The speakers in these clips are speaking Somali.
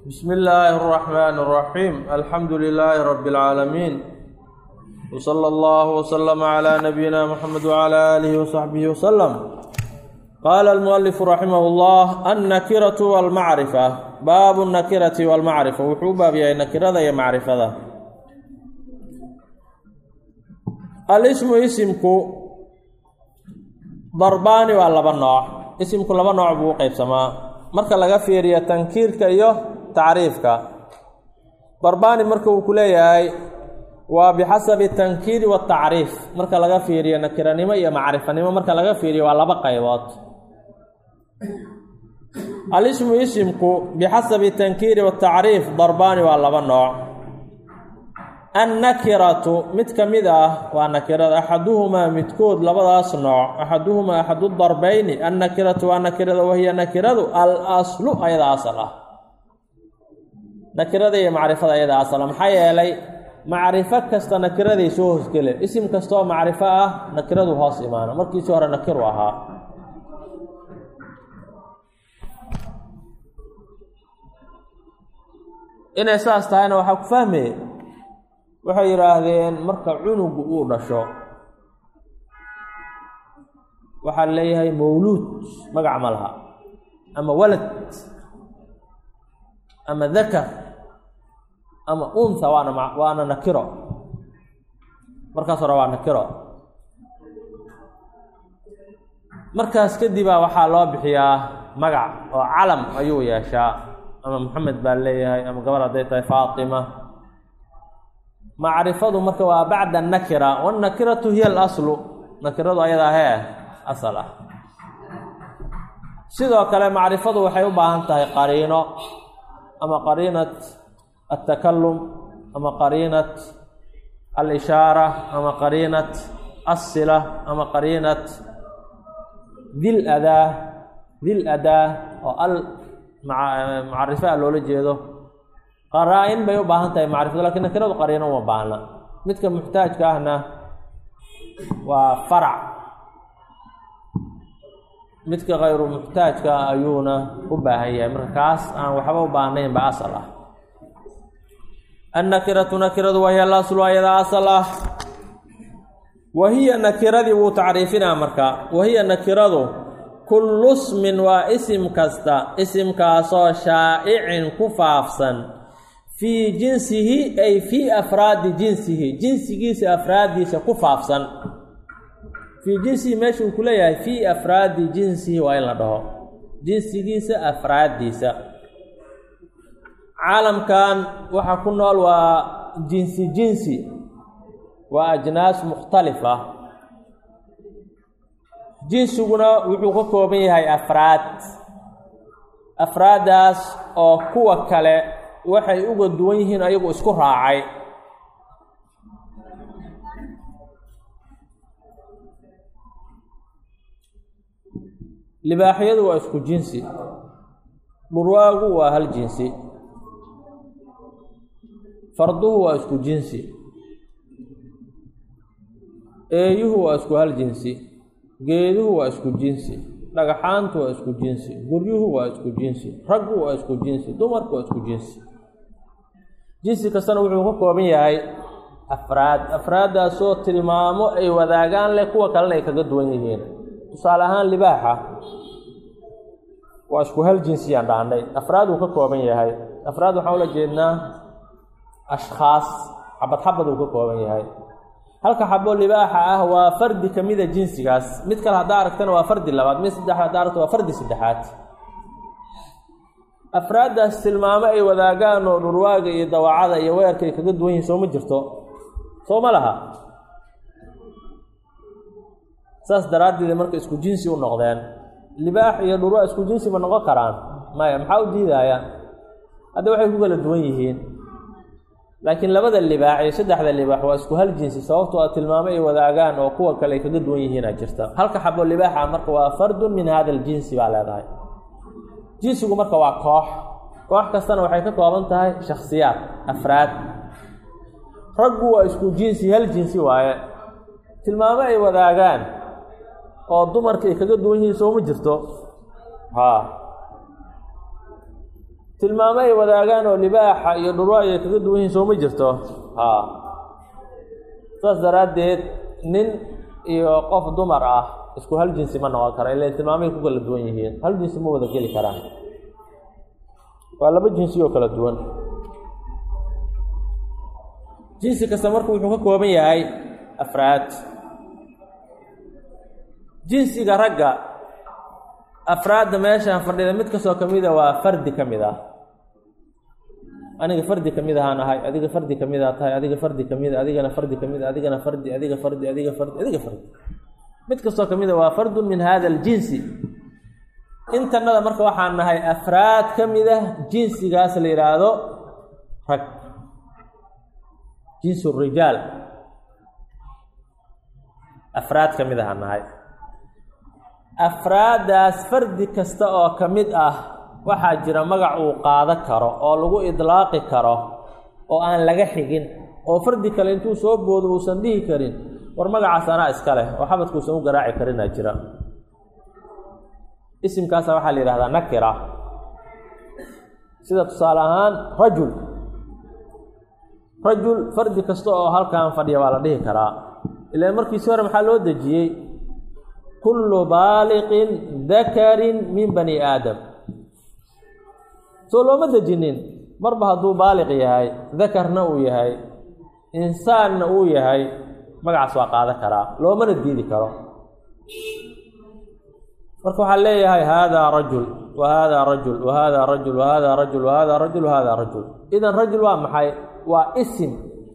بسم الله الرحمن الرحيم الحمد لله رب العالمين وصلى الله وسلم على نبينا محمد وعلى آله وصحبه وسلم قال المؤلف رحمه الله النكرة والمعرفة باب النكرة والمعرفة وحو باب يا نكرة يا معرفة الاسم اسمك ضربان ولا نوع اسمك لبا نوع بو قيبسما marka laga fiiriyo tankiirka iyo tacriifka barbaani marka uu ku leeyahay waa bixasabi tankiiri watacriif marka laga fiiriyo nakiranimo iyo macrifanimo marka laga fiiriyo waa laba qaybood alismu isimku bixasabi tankiiri watacriif darbaani waa laba nooc annakiratu mid ka mid ah waa nakirada axaduhumaa midkood labadaas nooc axaduhumaa axadu darbeyni annakiratu waa nakirada wahiya nakiradu al aslu ayada asal ah nakirada iyo macrifada ayada asal ah maxaa yeelay macrifo kasta nakiraday soo hoosgele isim kastaoo macrifo ah nakiradu hoos imaana markiisii hore nakiru ahaa inay saas tahayna waxaa ku fahmaya waxay yidhaahdeen marka cunugu uu dhasho waxaa leeyahay mawluud magac ma laha ama walad ama dakar ama unha waana waana nakiro markaas hore waa nakiro markaas kadibaa waxaa loo bixiyaa magac oo calam ayuu yeeshaa ama maxamed baa leeyahay ama gabar hadday tahay faatima macrifadu marka waa bacda nakira wannakiratu hiya alaslu nakiradu ayadaa hee asal ah sidoo kale macrifadu waxay u baahan tahay qariino ama qariinat altakalum ama qariinat alishaara ama qariinat assila ama qariinat dil adaa dil adaa oo al macrifo a loola jeedo qaraa-in bay u baahan tahay macrifadu lakiin nakiradu qariino uma baahna midka muxtaajka ahna waa farac midka kayru muxtaajka ayuuna u baahan yahay marka kaas aan waxba u baahnayn ba asal ah annakiratu nakiradu wahiya alaslu ayada asal ah wahiya nakiradii wuu tacriifinaa marka wahiya nakiradu kullu smin waa isim kasta isimkaasoo shaa'icin ku faafsan fii jinsihi ay fii afraadi jinsihi jinsigiisa afraaddiisa ku faafsan fii jinsihi meesha uu ku leeyahay fii afraadi jinsihi waa in la dhaho jinsigiisa afraaddiisa caalamkan waxaa ku nool waa jinsi jinsi waa ajnaas mukhtalifa jinsiguna wuxuu ka kooban yahay afraad afraaddaas oo kuwa kale waxay uga duwan yihiin ayagu isku raacay libaaxyadu waa isku jinsi dhurwaagu waa hal jinsi farduhu waa isku jinsi eeyuhu waa isku hal jinsi geeduhu waa isku jinsi dhagaxaantu waa isku jinsi guryuhu waa isku jinsi raggu waa isku jinsi dumarku waa isku jinsi jinsi kastana wuxuu ka kooban yahay afraad afraaddaasoo tilmaamo ay wadaagaan leh kuwa kalena ay kaga duwan yihiin tusaale ahaan libaaxa waa isku hal jinsiyaan dhahnay afraad uu ka kooban yahay afraad waxaan ula jeednaa ashkhaas xabad xabad uu ka kooban yahay halka xabo libaaxa ah waa fardi ka mida jinsigaas mid kale haddaa aragtana waa fardi labaad mid saddex haddaa aragto waa fardi saddexaad afraaddaas tilmaamo ay wadaagaan oo dhurwaaga iyo dawacada iyo weerka ay kaga duwan yihiin soo ma jirto soo ma laha saas daraaddeed marka isku jinsi u noqdeen libaax iyo dhurwaa isku jinsi ma noqon karaan maya maxaa u diidaaya hadda waxay ku kala duwan yihiin laakiin labada libaax iyo saddexda libaax waa isku hal jinsi sababtoo a tilmaamo ay wadaagaan oo kuwa kale ay kaga duwan yihiina jirta halka xabo libaaxa marka waa fardun min hada aljinsi baa leedahay jinsigu marka waa koox koox kastana waxay ka kooban tahay shakhsiyaad afraad raggu waa isku jinsi hal jinsi waaye tilmaamo ay wadaagaan oo dumarka ay kaga duwan yihiin sooma jirto haa tilmaamo ay wadaagaan oo libaaxa iyo dhurwa ay kaga duwan yihiin soo ma jirto haa saas daraaddeed nin iyo qof dumar ah isku hal jinsi ma noqon kara ila tilmaamahay ku kala duwan yihiin hal jinsi ma wada geli karaan waa laba jinsi oo kala duwan jinsi kasta marka wuxuu ka kooban yahay afraad jinsiga ragga afraadda meeshaan fadhida mid kastoo ka mida waa fardi ka mid ah aniga fardi ka mid ahaan ahay adiga fardi ka mid a tahay adiga fardi ka mid adigana fardi ka mid adigana fardi adiga fardi adiga fardi adiga fardi mid kastoo ka mida waa fardun min hada aljinsi intanada marka waxaan nahay afraad ka mid ah jinsigaas la yidhaahdo rag jinsu rijaal afraad ka mid ahaan nahay afraaddaas fardi kasta oo ka mid ah waxaa jira magac uu qaado karo oo lagu idlaaqi karo oo aan laga xigin oo fardi kale intuu soo boodo uusan dhihi karin war magacaas anaa iska leh oo xabadkuusan u garaaci karinaa jira isimkaasa waxaa la yidhahdaa nakira sida tusaale ahaan rajul rajul fardi kasta oo halkan fadhiya waa la dhihi karaa ilaan markiisi hore maxaa loo dejiyey kullu baaliqin dakarin min bani aadam soo looma dejinin marba hadduu baaliq yahay dakarna uu yahay insaanna uu yahay magacaas waa qaadan karaa loomana diidi karo marka waxaa leeyahay haadaa rajul wa haadaa rajul wa haadaa rajul wa haadaa rajul wa haadaa rajul wa haadaa rajul idan rajul waa maxay waa isim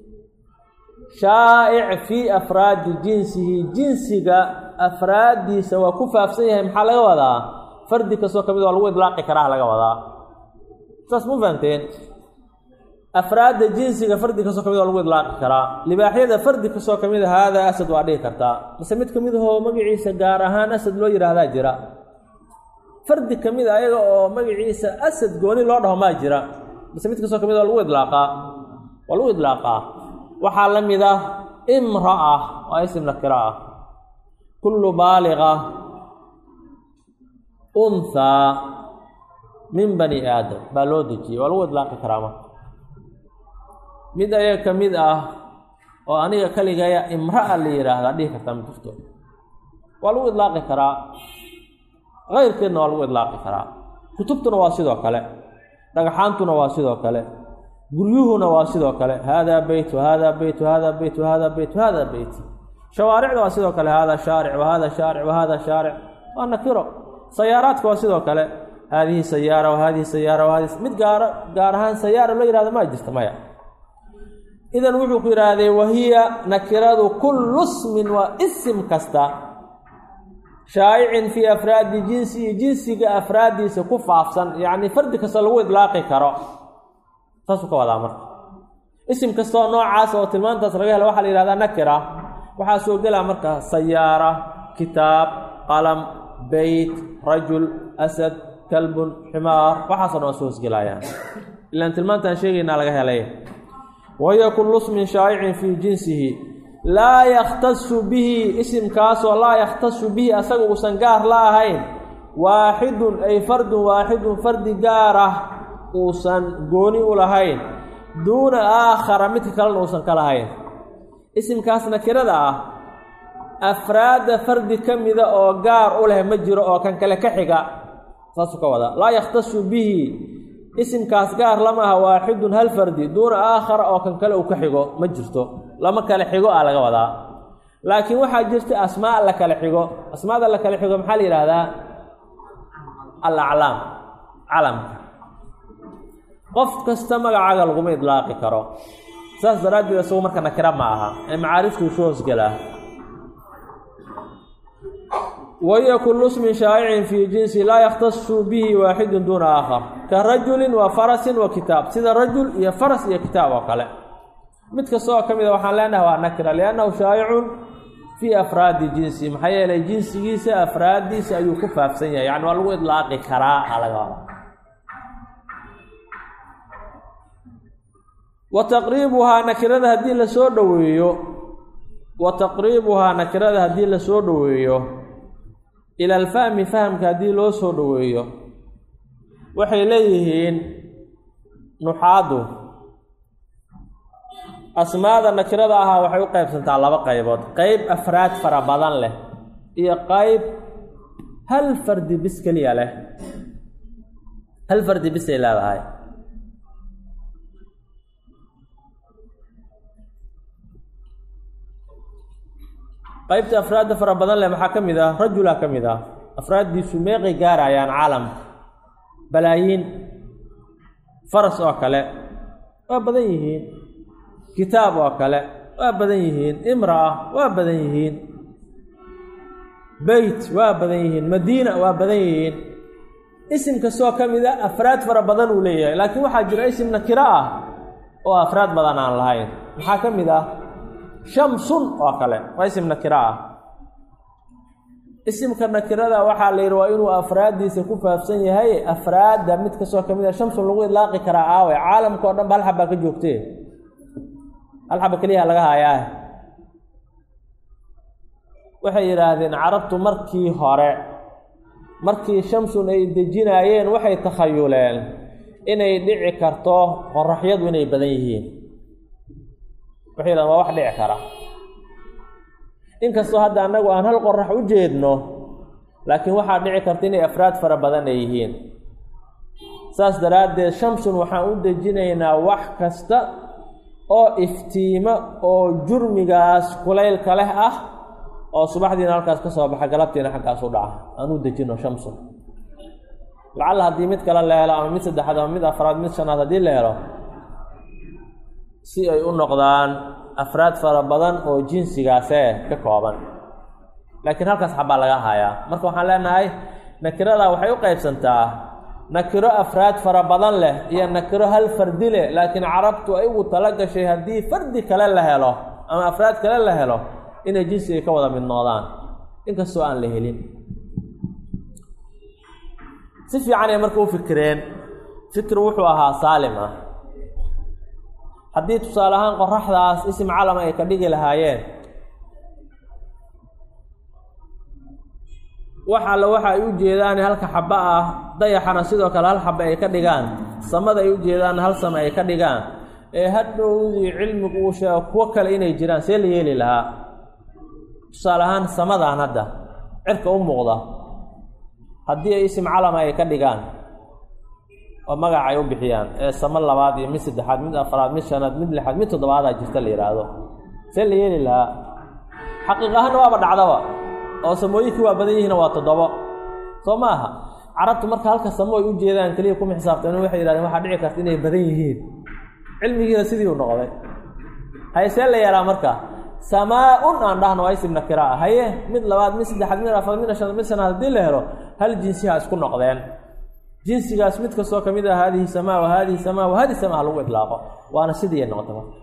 shaa'ic fii afraadi jinsihi jinsiga afraaddiisa waa ku faafsan yahay maxaa laga wadaa fardi kastoo ka mid waa lagu idlaaqi karaa laga wadaa saas ma fahamteen afraadda jinsiga fardi kastoo ka mid waa lagu idlaaqi karaa libaaxyada fardi kastoo ka mid a haadaa asad waa dhihi kartaa mise mid ka mid ahoo magaciisa gaar ahaan asad loo yidhaahdaa jira fardi ka mid a ayaga oo magaciisa asad gooni loo dhaho maa jira mise mid kastoo ka mid waa lagu idlaaqaa waa lagu idlaaqaa waxaa la mid ah imra'a waa isim nakira ah kullu baaliqa unhaa min bani aadam baa loo dejiyey waa lagu idlaaqi karaa marka mid ayaga ka mid ah oo aniga kaligaya imra'a la yidhaahdaa dhihi kartaa ma jirto waa lagu idlaaqi karaa keyrkeedna waa lagu idlaaqi karaa kutubtuna waa sidoo kale dhagxaantuna waa sidoo kale guryuhuna waa sidoo kale haadaa beyt wahaadaa beyt wahaadaa beyt wahaadaa beyt wahaadaa beyt shawaaricda waa sidoo kale haadaa shaaric wahaadaa shaaric wahaadaa shaaric waa nakiro sayaaraadka waa sidoo kale haadihi sayaara wahadihi sayaara wahadihi mid gaara gaar ahaan sayaara loo yihahdo maa jirta maya idan wuxuu ku yidhaahdee wahiya nakiradu kullu smin waa isim kasta shaa'icin fii afraadi jinsihi jinsiga afraaddiisa ku faafsan yacni fardi kasta lagu idlaaqi karo saasuu ka wadaa marka isim kastaoo noocaas oo tilmaantaas laga helo waxaa la yihahdaa nakira waxaa soo gelaa marka sayaara kitaab qalam beyt rajul asad kalbun ximaar waxaaso dhan waa soo hosgelayaan ilaan tilmaantaan sheegaynaa laga helay wahiya kullu smin shaa'icin fii jinsihi laa yakhtasu bihi isimkaasoo laa yakhtasu bihi asaga uusan gaar la ahayn waaxidun ay fardun waaxidun fardi gaar ah uusan gooni u lahayn duuna aakhara midka kalena uusan ka lahayn isimkaas nakirada ah afraadda fardi ka mida oo gaar u leh ma jiro oo kan kale ka xiga saasuu ka wadaa laa yakhtasu bihi isimkaas gaar lama aha waaxidun hal fardi duuna aakhara oo kan kale uu ka xigo ma jirto lama kale xigo ah laga wadaa laakiin waxaa jirta asmaa la kale xigo asmaada la kale xigo maxaa la yidhaahdaa al aclaam calamka qof kasta magacaaga laguma idlaaqi karo saas daraaddeed isagu marka nakira ma aha ee macaariftuu soo hosgelaa wahiya kullu smin shaa'icin fii jinsi laa yakhtasu bihi waaxidun duuna aakhar ka rajulin wa farasin wa kitaab sida rajul iyo faras iyo kitaab oo kale mid kasta oo ka mid a waxaan leenahay waa nakira liannahu shaa'icun fii afraadi jinsi maxaa yeelay jinsigiisa afraaddiisa ayuu ku faafsan yahay yacni waa lagu idlaaqi karaa a laga wada wa taqriibuhaa nakirada haddii lasoo dhoweeyo wa taqriibuhaa nakirada haddii lasoo dhoweeyo ila alfahmi fahamka haddii loo soo dhoweeyo waxay leeyihiin nuxaadu asmaada nakirada ahaa waxay u qaybsantaa laba qaybood qeyb afraad fara badan leh iyo qeyb hal fardi bis keliya leh hal fardi bisay leedahay qaybta afraadda fara badan leh maxaa ka mid ah rajulaa ka mid ah afraaddiisu meeqay gaarayaan caalamka balaayiin faras oo kale waa badan yihiin kitaab oo kale waa badan yihiin imra'a waa badan yihiin beyt waa badan yihiin madiina waa badan yihiin isim kastoo ka mid a afraad fara badan uu leeyahay laakiin waxaa jira isim nakiro ah oo afraad badan aan lahayn maxaa ka mid ah shamsun oo kale waa isim nakiro ah isimka nakirada waxaa la yidhi waa inuu afraaddiisa ku faafsan yahay afraadda mid kastoo ka mid a shamsun lagu idlaaqi karaa aawe caalamka o dhan ba hal xabbaa ka joogtee hal xaba keliyaha laga haayaa waxay yidhaahdeen carabtu markii hore markii shamsun ay dejinaayeen waxay takhayuleen inay dhici karto qoraxyadu inay badan yihiin waxay yidhahdeen waa wax dhici kara inkastoo hadda annagu aan hal qorax u jeedno laakiin waxaa dhici karta inay afraad fara badan ay yihiin saas daraaddeed shamsun waxaan u dejinaynaa wax kasta oo iftiimo oo jurmigaas kulaylka leh ah oo subaxdiina halkaas ka soo baxa galabtiina xaggaas u dhaca aan u dejino shamsun lacalla haddii mid kale la helo ama mid saddexaad ama mid afraad mid shanaad haddii la helo si ay u noqdaan afraad fara badan oo jinsigaasee ka kooban laakiin halkaas xabbaa laga hayaa marka waxaan leenahay nakirada waxay u qaybsantaa nakiro afraad fara badan leh iyo nakiro hal fardi leh laakiin carabtu ay ugu tala gashay haddii fardi kale la helo ama afraad kale la helo inay jinsiga ka wada mid noodaan inkastoo aan la helin si fiicanay marka u fikireen fikir wuxuu ahaa saalim ah haddii tusaale ahaan qoraxdaas isim calama ay ka dhigi lahaayeen wax alle waxa ay u jeedaan halka xaba ah dayaxana sidoo kale hal xaba ay ka dhigaan samada ay u jeedaan hal sama ay ka dhigaan ee hadhowdii cilmigu uu sheego kuwo kale inay jiraan see la yeeli lahaa tusaale ahaan samadan hadda cirka u muuqda haddii ay isim calama ay ka dhigaan oo magac ay u bixiyaan ee samo labaad iyo mid saddexaad mid afraad mid shanaad mid lixaad mid toddobaadaa jirta la yidhaahdo see la yeeli lahaa xaqiiq ahaanna waaba dhacdaba oo samooyinkii waa badan yihiina waa toddobo soo ma aha carabtu marka halka samo ay u jeedaan keliya kuma xisaabtan waxay yidhahdeen waxaa dhici karta inay badan yihiin cilmigiina sidii u noqday haye see la yeelaa marka samaa-un aan dhahno waa isim nakira ah haye mid labaad mid saddexaad mid afraad mid shanaad mid shanaad haddii la helo hal jinsiha isku noqdeen jinsigaas mid kastoo ka mid ah haadihi samaa wa haadihi samaa wa haadihi samaa lagu idlaaqo waana sidii ay noqota marka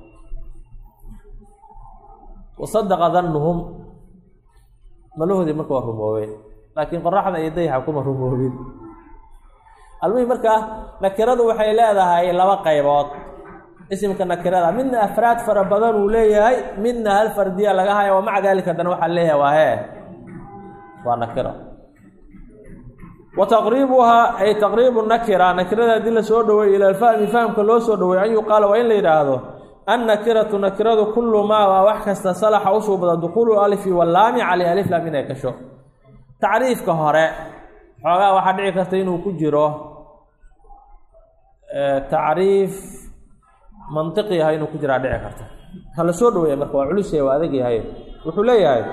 wasadaqa dannuhum malahoodii marka waa rumoobeen laakiin qoraxda iyo dayaxa kuma rumoobin almuhim markaa nakiradu waxay leedahay laba qaybood isimka nakirada midna afraad fara badan uu leeyahay midna hal fardiya laga haya wa maca daalika haddana waxaa leeyahay waa hee waa nakiro wa taqriibuhaa ay taqriibu nakira nakirada haddii la soo dhaweeyo ila alfahmi fahamka loo soo dhaweeyo an yuqaala waa in la yidhaahdo annakiratu nakiradu kullu maa waa wax kasta salaxa u suubada dukuulu alifi wallaami caleyh alif laam inay gasho tacriifka hore xoogaa waxaa dhici karta inuu ku jiro tacriif mantiqi ah inuu ku jiraa dhici karta ha la soo dhaweeya marka waa culus yahay waa adag yahay wuxuu leeyahay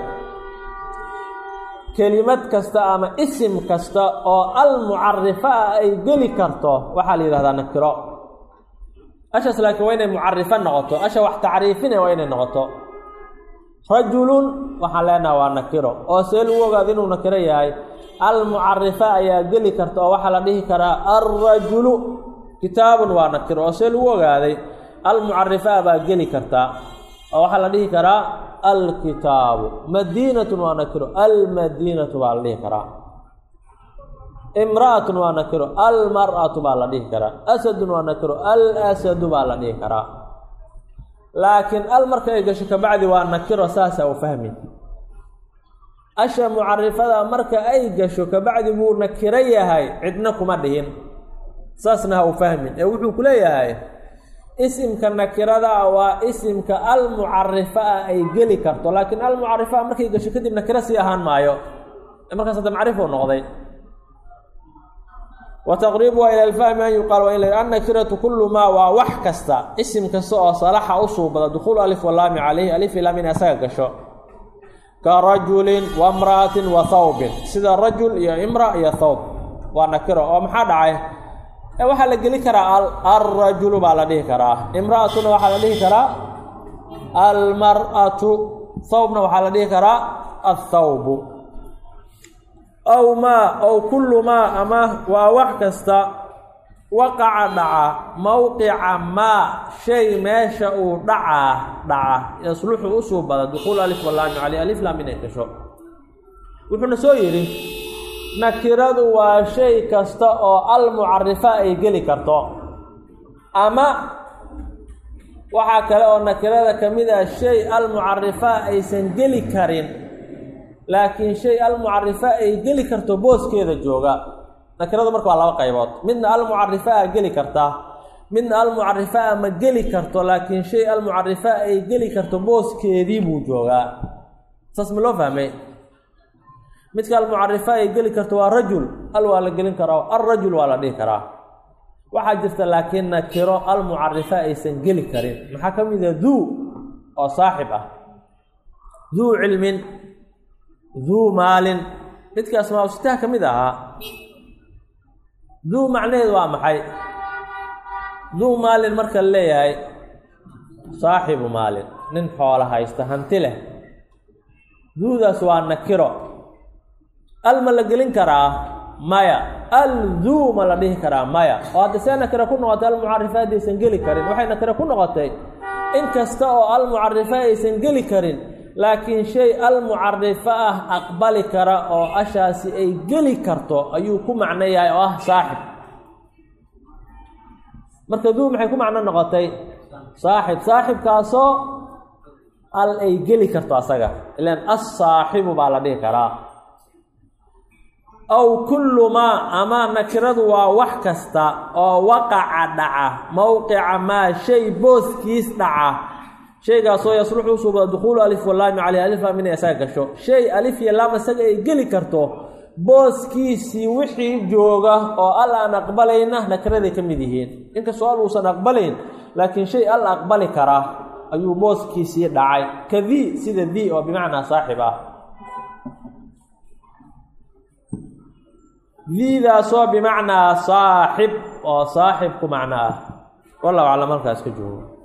kelimad kasta ama isim kasta oo almucarifa ah ay geli karto waxaa la yidhahdaa nakiro ashaas laakiin waa inay mucarifo noqoto asha wax tacriifine waa inay noqoto rajulun waxaan leenaha waa nakiro oo see lagu ogaado inuu nakiro yahay almucarifa ayaa geli karta oo waxaa la dhihi karaa alrajulu kitaabun waa nakiro oo see lagu ogaaday almucarifa baa geli karta oo waxaa la dhihi karaa alkitaabu madiinatun waa nakiro almadiinatu baa la dhihi karaa imra'atun waa nakiro almar'atu baa la dhihi karaa asadun waa nakiro alasadu baa la dhihi karaa laakiin al marka ay gasho kabacdi waa nakiro saasaa u fahmi asha mucarifada marka ay gasho kabacdi buu nakiro yahay cidna kuma dhihin saasna ha u fahmin ee wuxuu ku leeyahay isimka nakirada ah waa isimka almucarifa ah ay geli karto laakiin almucarifa ah markay gasho kadib nakiro sii ahaan maayo markaas hadda macrifuu noqday wa taqriibuha ila alfahmi an yuqaal waa in la annakiratu kullu maa waa wax kasta isim kasta oo salaxa u suubada dukhuulu alif walaami calayhi alif ilaam in asaga gasho ka rajulin wa mra'atin wa thawbin sida rajul iyo imra iyo thawb waa nakiro oo maxaa dhacay ee waxaa la geli karaa alrajulu baa la dhihi karaa imra'atuna waxaa la dhihi karaa almar'atu thawbna waxaa la dhihi karaa athawbu ow maa ow kullu maa ama waa wax kasta waqaca dhaca mowqica maa shay meesha uu dhacaa dhaca yasluxu u suubada dukhuul alif walaami caley alif laam inay gasho wuxuuna soo yidhi nakiradu waa shay kasta oo almucarifa ay geli karto ama waxaa kale oo nakirada ka mid ah shay almucarifa aysan geli karin laakiin shay almucarifa ay geli karto booskeeda jooga nakiradu marka waa laba qaybood midna almucarifa a geli karta midna almucarifa a ma geli karto laakiin shay almucarifa ay geli karto booskeedii buu joogaa saas ma loo fahmay midka almucarifa ay geli karto waa rajul al waa la gelin karaa alrajul waa la dhihi karaa waxaa jirta laakiin nakiro almucarifa aysan geli karin maxaa ka mid a duu oo saaxib ah duu cilmin duu maalin midka asmaa sitaha ka mid ahaa duu macnaheedu waa maxay duu maalin marka la leeyahay saaxibu maalin nin xoola haysta hanti leh duudaas waa nakiro al ma la gelin karaa maya al duu ma la dhihi karaa maya oo hadda see nakiro ku noqotay almucarifa haddaysan geli karin waxay nakiro ku noqotay in kasta oo almucarifa aysan geli karin laakiin shay almucarifa ah aqbali kara oo ashaasi ay geli karto ayuu ku macno yahay oo ah saaxib marka duu maxay ku macno noqotay saaxib saaxibkaasoo al ay geli karto asaga ilaan assaaxibu baa la dhihi karaa aw kullu maa ama nakiradu waa wax kasta oo waqaca dhaca mowqica maa shay booskiis dhaca shaygaasoo yasluxu usuubada dukhuulu alif walaami caleyh alif laam inay isaga gasho shay alif iyo laam isaga ay geli karto booskiisii wixii jooga oo al aan aqbalayna nakiraday ka mid yihiin inkastoo al uusan aqbalayn laakiin shay al aqbali karaa ayuu booskiisii dhacay ka dii sida dii oo bimacnaa saaxib ah diidaasoo bimacnaa saaxib oo saaxib ku macno ah wallahu aclam halkaas ka joogo